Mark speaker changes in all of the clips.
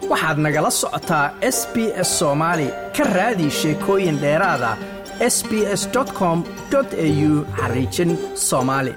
Speaker 1: waxaad nagala socotaa s b s soomaali ka raadi sheekooyin dheeraada s b s com au xariijin soomaali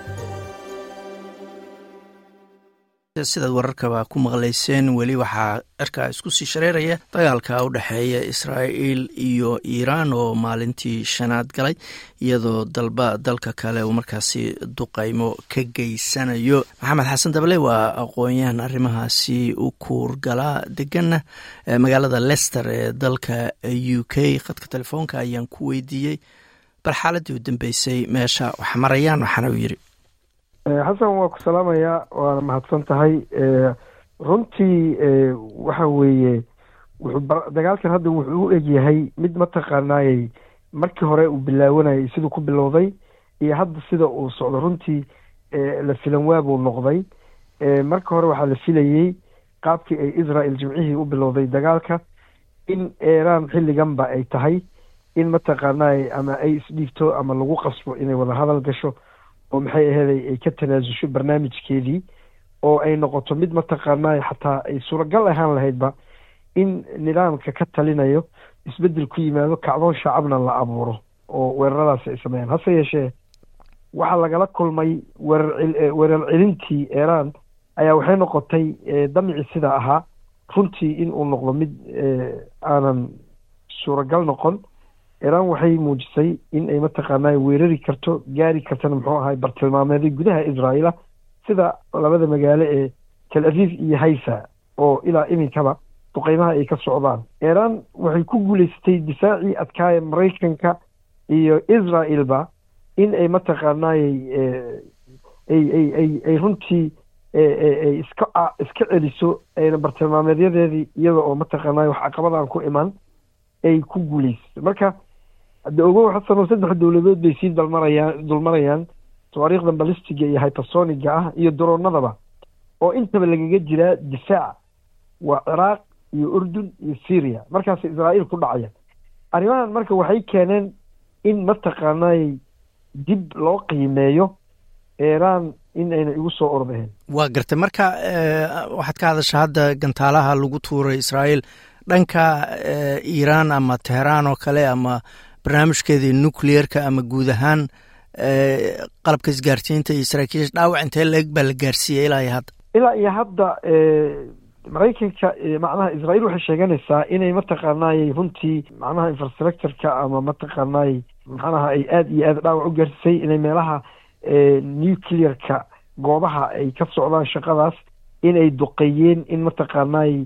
Speaker 1: sidaad wararkaba ku maqlayseen weli waxaa cirkaa isku sii shareeraya dagaalka u dhexeeya israa'iil iyo iiraan oo maalintii shanaad galay iyadoo dalba dalka kale uu markaasi duqaymo ka geysanayo maxamed xasan dabale waa aqoon-yahan arrimahaasi u kuurgalaa deganna magaalada lester ee dalka u k khadka telefoonka ayaan ku weydiiyey bal xaaladii u dambeysay meesha wax marayaan waxaana uu yidhi
Speaker 2: xasan waa ku salaamayaa waana mahadsan tahay runtii waxa weeye dagaalkan hadda wuxuu u egyahay mid mataqaanaayey markii hore uu bilaawanayay siduu ku bilowday iyo hadda sida uu socdo runtii la filan waabuu noqday marka hore waxaa la filayey qaabkii ay israel jimcihii u bilowday dagaalka in iiraan xilliganba ay tahay in mataqaanaay ama ay isdhiigto ama lagu qasbo inay wada hadal gasho oo maxay aheeday ay ka tanaasusho barnaamijkeedii oo ay noqoto mid mataqaanaa xataa ay suuragal ahaan lahaydba in nidaamka ka talinayo isbedel ku yimaado kacdoon shacabna la abuuro oo weeraradaasi ay sameeyaan hase yeeshee waxaa lagala kulmay weerar weerar celintii iiraan ayaa waxay noqotay damicii sida ahaa runtii in uu noqdo mid aanan suuragal noqon iiraan waxay muujisay in ay mataqaanaa weerari karto gaari kartana muxuu ahay bartilmaameeday gudaha israa'iila sida labada magaalo ee tel aviv iyo hayfa oo ilaa iminkaba duqeymaha ay ka socdaan iiraan waxay ku guuleysatay difaacii adkaaya maraykanka iyo israaelba in ay mataqaanaayey ay ay ay ay runtii ay iska iska celiso ayna bartilmaameedyadeedii iyada oo mataqaanay wax caqabadaan ku iman ay ku guuleysatay marka hadda ogow xasanoo saddex dowladood bay sii dalmarayaan dulmarayaan tawaariikhda balistiga iyo hypersoniga ah iyo daroonadaba oo intaba lagaga jiraa difaac waa ciraaq iyo urdun iyo syria markaas israa'iil ku dhacaya arrimahan marka waxay keeneen in mataqaanay dib loo qiimeeyo iiraan in ayna igu soo ordaheen
Speaker 1: waa gartay marka waxaad ka hadasha hadda gantaalaha lagu tuuray israa'iil dhanka iiraan ama teheraan oo kale ama barnaamijkeedii nucleerka ama guud ahaan qalabka isgaarsiinta iyo saraakiisha dhaawac intee la-eg baa la gaarsiiyey ilaa iyo hadda
Speaker 2: ilaa iyo hadda maraykanka macnaha israa'iil waxay sheeganaysaa inay mataqaanaayey runtii macnaha infrastructureka ama mataqaanaayey macnaha ay aada iyo aada dhaawac u gaarsiisay inay meelaha nuclearka goobaha ay ka socdaan shaqadaas inay duqeeyeen in mataqaanaayey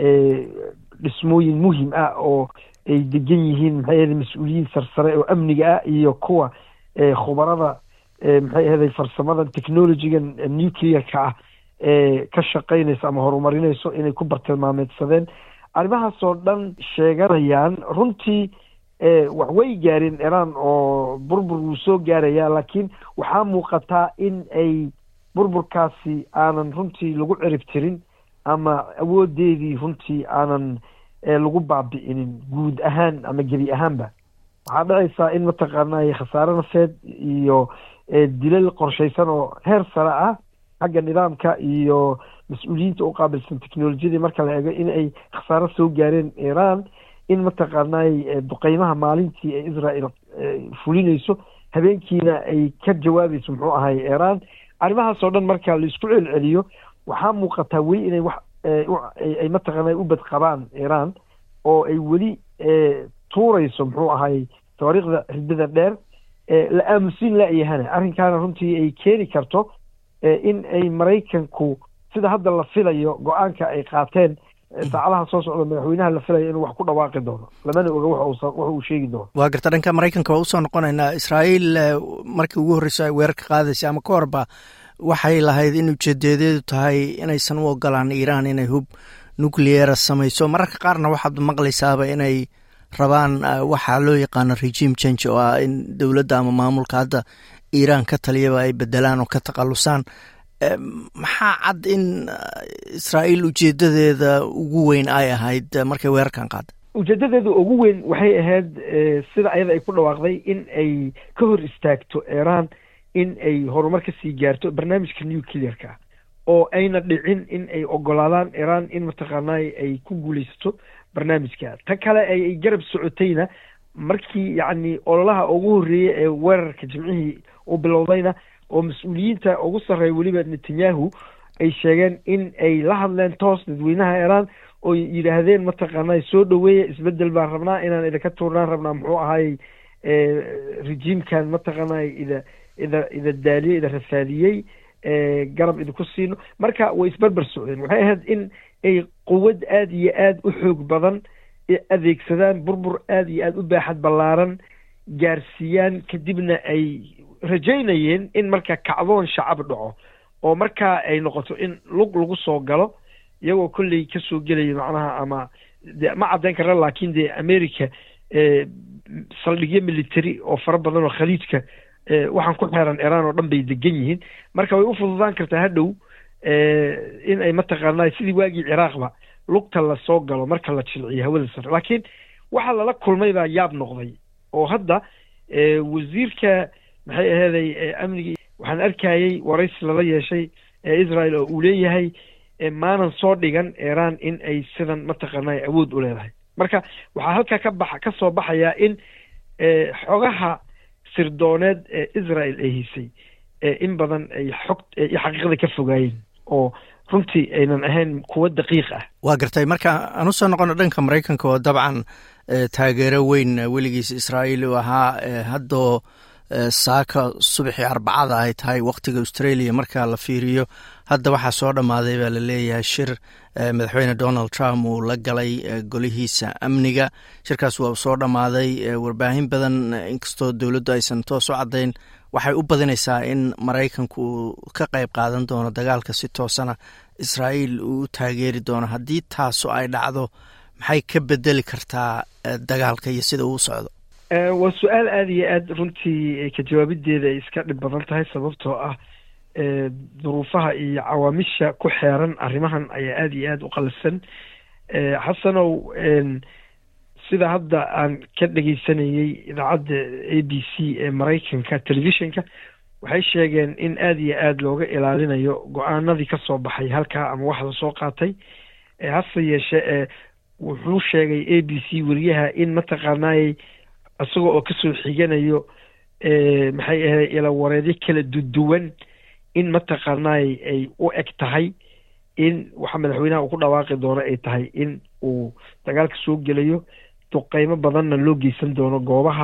Speaker 2: dhismooyin muhim ah oo ay degan yihiin maxay ahaday mas-uuliyiin sarsare oo amniga ah iyo kuwa khubarada maxay ahaday farsamada technologigan nuclearka ah ee ka shaqaynaysa ama horumarinayso inay ku bartilmaameedsadeen arrimahaasoo dhan sheeganayaan runtii wax way gaareen iiraan oo burbur wuu soo gaarayaa laakiin waxaa muuqataa in ay burburkaasi aanan runtii lagu cirib tirin ama awoodeedii runtii aanan lagu baabi'inin guud ahaan ama gebi ahaanba waxaa dhacaysaa in mataqaanay khasaare nafeed iyo dilal qorshaysan oo heer sare ah xagga nidaamka iyo mas-uuliyiinta u qaabilsan technolojiyadii marka la eego in ay khasaaro soo gaareen iiraan in mataqaanay duqeymaha maalintii ay israel fulinayso habeenkiina ay ka jawaabayso muxuu ahay iiraan arrimahaasoo dhan marka laisku celceliyo waxaa muuqataa weli inay wax ay mataqaana u badqabaan iiraan oo ay weli tuurayso muxuu ahay tawaariikhda ridada dheer la aamusin la-yahana arrinkaana runtii ay keeni karto in ay maraykanku sida hadda la filayo go-aanka ay qaateen saacadaha soo socda madaxweynaha la filayo inuu wax ku dhawaaqi doono lamana oga wax uu sheegi doono
Speaker 1: waa garta dhanka maraykanka waa usoo noqonaynaa israa'iil markii ugu horreysa ay weerarka qaadaysa ama ka horba waxay lahayd in ujeedadeedu tahay inaysan u ogolaan iiraan inay hub nucleara samayso mararka qaarna waxaad maqlaysaaba inay rabaan waxaa loo yaqaano regime change oo ah in dowladda ama maamulka hadda iiraan ka taliyaba ay bedelaan oo ka takhalusaan maxaa cad in israa'iil ujeedadeeda ugu weyn ay ahayd markay weerarkan qaada
Speaker 2: ujeedadeeda ugu weyn waxay ahayd sida ayada ay ku dhawaaqday in ay ka hor istaagto iiraan in ay horumar ka sii gaarto barnaamijka nuclearka oo ayna dhicin in ay ogolaadaan iran in mataqaanay ay ku guulaysato barnaamijka ta kale ay garab socotayna markii yacni ololaha ugu horreeyey ee weerarka jimcihii uu bilowdayna oo mas-uuliyiinta ugu sarreeya weliba netanyahu ay sheegeen in ay la hadleen toos dadweynaha iran oo yidhaahdeen mataqaanaa soo dhaweeya isbedel baan rabnaa inaan idinka tuurnaan rabnaa muxuu ahaayey rejiimkan mataqaanaa ida ida ida daaliyey ida rafaadiyey garab idinku siino marka way isberber socdeen waxay ahayd in ay quwad aada iyo aada u xoog badan adeegsadaan burbur aada iyo aada u baaxad ballaaran gaarsiiyaan kadibna ay rajaynayeen in marka kacdoon shacab dhaco oo markaa ay noqoto in lug lagu soo galo iyagoo kolley kasoo gelaya macnaha ama de ma caddayn karna laakiin dee america saldhigyo military oo fara badan oo khaliijka waxaan ku xeeran iran oo dhan bay degan yihiin marka way u fududaan kartaa hadhow in ay mataqaanaa sidii waagii ciraaqba lugta lasoo galo marka la jilciyo hawada sare laakiin waxa lala kulmay baa yaab noqday oo hadda wasiirka maxay aheeday amnigii waxaan arkayey waraysi lala yeeshay ee israel oo uu leeyahay maanan soo dhigan iran in ay sidan mataqaanaa awood u leedahay marka waxaa halkaa ka baxa ka soo baxayaa in xogaha sirdooneed ee israel ay hisay in badan ay xog xaqiiqada ka fogaayeen oo runtii aynan ahayn kuwo daqiiq ah
Speaker 1: waa gartay marka aan usoo noqono dhanka maraykanka oo dabcan taageero weyn weligiis israa'iil u ahaa haddoo saaka subaxii arbacada ay tahay wakhtiga australia marka la fiiriyo hadda waxaa soo dhammaaday baa la leeyahay shir madaxweyne donald trump uu la galay golihiisa amniga shirkaas waa soo dhammaaday warbaahin badan inkastoo dowladdu aysan toos u caddayn waxay u badinaysaa in maraykanku uu ka qayb qaadan doono dagaalka si toosana israa'iil uu u taageeri doono haddii taasu ay dhacdo maxay ka bedeli kartaa dagaalka iyo sida uu socdo
Speaker 2: waa su-aal aada iyo aada runtii ka jawaabideeda ay iska dhib badan tahay sababtoo ah duruufaha iyo cawaamisha ku xeeran arrimahan ayaa aada iyo aada u qalsan xasanow sida hadda aan ka dhegeysanayey idaacadda a b c ee maraykanka telefishinka waxay sheegeen in aada iyo aada looga ilaalinayo go-aanadii kasoo baxay halkaa ama waxda soo qaatay hase yeeshee wuxuu sheegay a b c weriyaha in mataqaanaayey isagoo oo kasoo xiganayo maxay ahayd ilawareedyo kala duduwan in mataqaanaay ay u eg tahay in waxa madaxweynaha uu ku dhawaaqi doono ay tahay in uu dagaalka soo gelayo duqeymo badanna loo geysan doono goobaha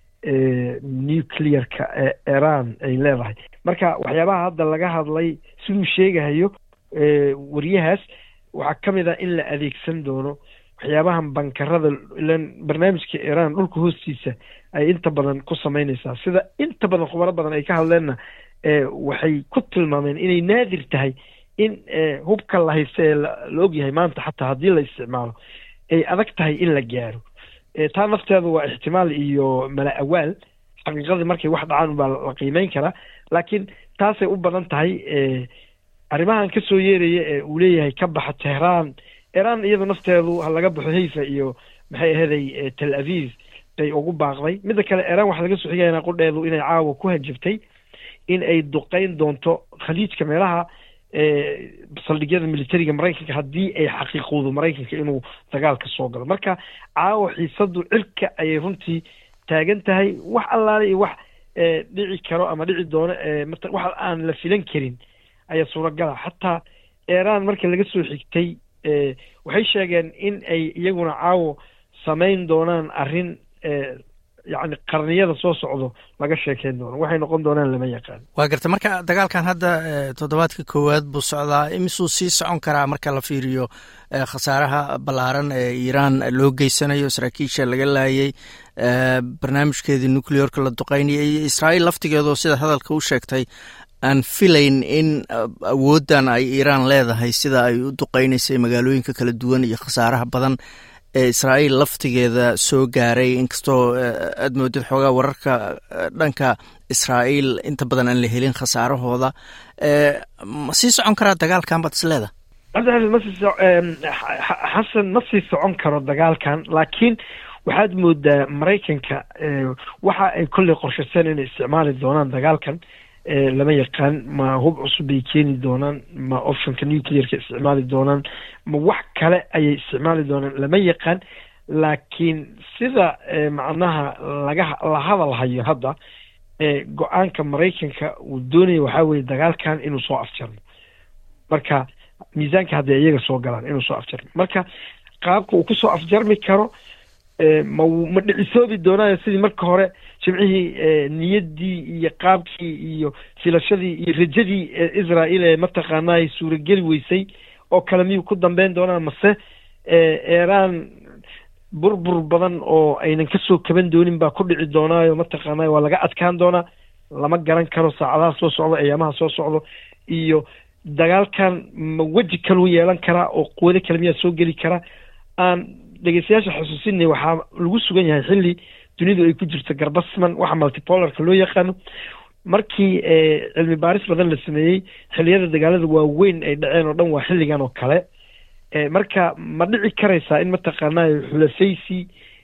Speaker 2: nuclearka ee iran ay leedahay marka waxyaabaha hadda laga hadlay siduu sheegahayo wariyahaas waxaa ka mid ah in la adeegsan doono waxyaabahan bankarada ilan barnaamijka iran dhulka hoostiisa ay inta badan ku sameyneysaa sida inta badan khubaro badan ay ka hadleenna waxay ku tilmaameen inay naadir tahay in hubka la haysta ee la ogyahay maanta xataa haddii la isticmaalo ay adag tahay in la gaaro taa nafteedu waa ixtimaal iyo mala awaal xaqiiqadii markay wax dhacaan baa la qiimeyn karaa laakiin taasay u badan tahay arrimahan kasoo yeeraya ee uu leeyahay ka baxa tehraan iran iyadu nafteedu ha laga baxo hayfa iyo maxay aheeday tel aviv bay ugu baaqday midda kale iran waxaa laga soo xigaya qudheedu inay caawa ku hajabtay in ay duqeyn doonto khaliijka meelaha saldhigyada militariga maraykanka haddii ay xaqiiqowdo maraykanka inuu dagaalka soo galo marka caawa xiisadu cirka ayay runtii taagan tahay wax allaale iyo wax dhici karo ama dhici doono wax aan la filan karin ayaa suuragala xataa iran marka laga soo xigtay waxay sheegeen in ay iyaguna caawo samayn doonaan arrin yacni qarniyada soo socdo laga sheekeyn doono waxay noqon doonaan lama yaqaan
Speaker 1: waa garta marka dagaalkan hadda toddobaadka koowaad buu socdaa imisuu sii socon karaa marka la fiiriyo khasaaraha ballaaran ee iiraan loo geysanayo saraakiisha laga laayay barnaamijkeedii nucleorka la duqeynaya iyo israa'iil laftigeedoo sida hadalka u sheegtay aan filayn in awooddan ay iiraan leedahay sida ay u duqeynaysay magaalooyinka kala duwan iyo khasaaraha badan ee israa'iil laftigeeda soo gaaray inkastoo aad moodid xoogaa wararka dhanka israa'iil inta badan aan la helin khasaarahooda ma sii socon karaa dagaalkan baad is leeda
Speaker 2: cabdixafiid masii xasan ma sii socon karo dagaalkan laakiin waxaad moodaa maraykanka waxa ay kolley qorshaseen inay isticmaali doonaan dagaalkan lama yaqaan ma hub cusub bay keeni doonaan ma optionka nuclearka isticmaali doonaan ma wax kale ayay isticmaali doonaan lama yaqaan laakiin sida macnaha laga la hadal hayo hadda go-aanka maraykanka uu doonaya waxaa weye dagaalkan inuu soo afjarmo marka miisaanka hadday iyaga soo galaan inuu soo afjarmo marka qaabka uu kusoo afjarmi karo ma ma dhicisoobi doonaayo sidii marka hore jimcihii niyaddii iyo qaabkii iyo filashadii iyo rajadii israel ee mataqaanaa suurageli weysay oo kale miyuu ku dambeyn doonaa mase eeraan burbur badan oo aynan kasoo kaban doonin baa ku dhici doonaayo mataqaanaa waa laga adkaan doonaa lama garan karo saacadaha soo socdo ayaamaha soo socdo iyo dagaalkan ma weji kaluu yeelan karaa oo quwado kale miyaa soo geli karaa aan dhegeystayaasha xusuusinay waxaa lagu sugan yahay xilli dunidu ay ku jirto garbasman waxa multipolarka loo yaqaano markii cilmi baaris badan la sameeyey xilliyada dagaalada waaweyn ay dhaceen oo dhan waa xilligan oo kale marka ma dhici karaysaa in mataqaanaa xulafaysi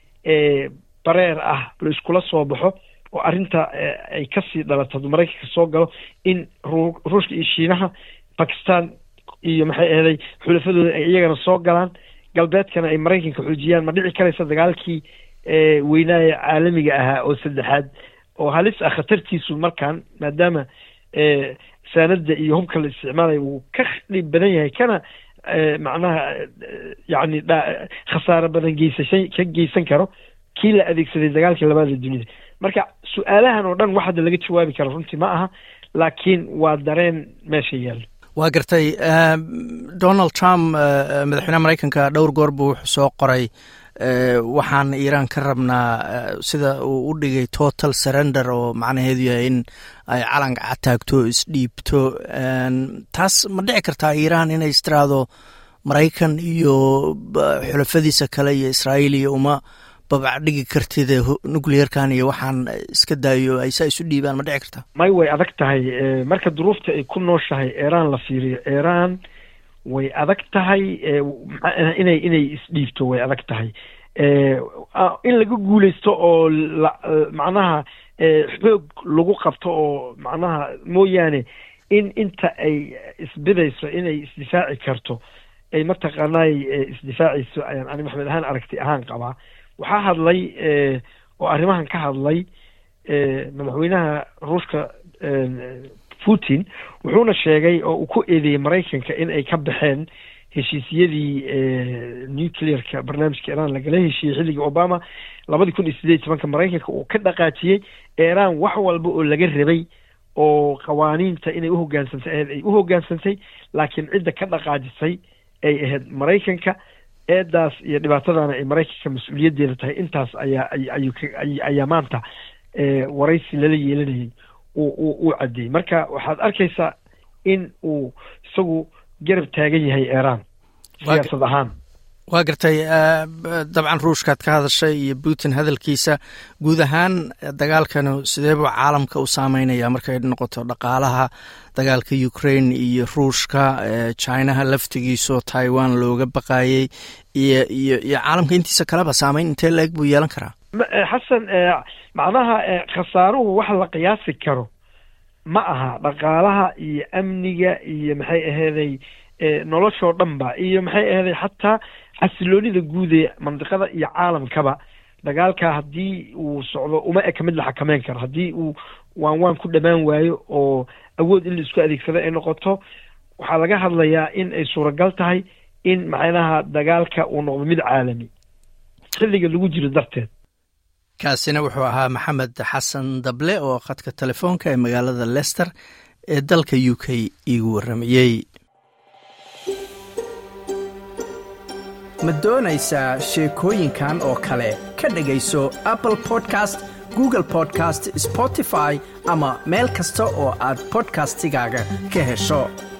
Speaker 2: bareer ah la iskula soo baxo oo arrinta ay kasii dhalato hadduu maraykanka soo galo in ruushka iyo shiinaha bakistan iyo maxay ahaday xulafadooda ay iyagana soo galaan galbeedkana ay maraykanka xoojiyaan ma dhici karaysa dagaalkii weynaaye caalamiga ahaa oo saddexaad oo halis ah khatartiisu markaan maadaama saanada iyo hubka la isticmaalaya uu ka dhib badan yahay kana macnaha yacni khasaaro badan geysashan ka geysan karo kii la adeegsaday dagaalkii labaada dunida marka su-aalahan oo dhan wax hadda laga jawaabi karo runtii ma aha laakiin waa dareen meesha yaalla
Speaker 1: waa gartay donald trump madaxweyneha maraykanka dhowr goor buu wuxuu soo qoray waxaan iiraan ka rabnaa sida uu u dhigay total surrender oo macnaheedu yahay in ay calanka cataagto isdhiibto taas ma dhici kartaa iiraan inay istiraado maraykan iyo xulafadiisa kale iyo israa'iil iyo uma babac dhigi kartid nuclearkan iyo waxaan iska daayo ay saa isu dhiibaan ma dhici kartaa
Speaker 2: may way adag tahay marka duruufta ay ku nooshahay iiraan la fiiriyo iiraan way adag tahay inay inay isdhiibto way adag tahay in laga guuleysto oo macnaha xoog lagu qabto oo macnaha mooyaane in inta ay isbidayso inay isdifaaci karto ay mataqaanaay isdifaacayso ayaan ani maxmed ahaan aragti ahaan qabaa waxaa hadlay oo arrimahan ka hadlay madaxweynaha ruushka putin wuxuuna sheegay oo uu ku eedeeyey maraykanka in ay ka baxeen heshiisyadii nuclearka barnaamijka iiraan lagala heshiiyey xilligii obama labadii kun iyo sideed iyo tobanka maraykanka uu ka dhaqaajiyey iiraan wax walba oo laga rabay oo qawaaniinta inay uhoggaansantay ahayd ay u hoggaansantay laakiin cidda ka dhaqaajisay ay ahayd maraykanka eedaas iyo dhibaatadana ay maraykanka mas-uuliyaddeeda tahay intaas ayaa ayuu ayaa maanta waraysi lala yeelanayay uu caddeeyey marka waxaad arkaysaa in uu isagu garab taagan yahay iiraan siyaasad ahaan
Speaker 1: waa gartay dabcan ruushkaad ka hadashay iyo putin hadalkiisa guud ahaan dagaalkanu sideebuu caalamka u saameynaya markay noqoto dhaqaalaha dagaalka ukraine iyo ruushka chinaha laftigiisoo taiwan looga baqayey iyo iyo iyo caalamka intiisa kaleba saameyn intee la-eg buu yeelan karaa
Speaker 2: xasan macnaha khasaaruhu wax la qiyaasi karo ma aha dhaqaalaha iyo amniga iyo maxay aheeday noloshoo dhan ba iyo maxay aheeday xataa xasiloonida guud ee mandiqada iyo caalamkaba dagaalka haddii uu socdo uma eka mid la xakameyn karo haddii uu waan waan ku dhammaan waayo oo awood in la isku adeegsado ay noqoto waxaa laga hadlayaa in ay suuragal tahay in macnaha dagaalka uu noqdo mid caalami xilliga lagu jiro darteed
Speaker 1: kaasina wuxuu ahaa maxamed xasan dable oo khadka telefoonka ee magaalada lester ee dalka u k iigu warramayey
Speaker 3: ma doonaysaa sheekooyinkan oo kale ka dhegayso apple podcast google podcast spotify ama meel kasta oo aad bodkastigaaga ka hesho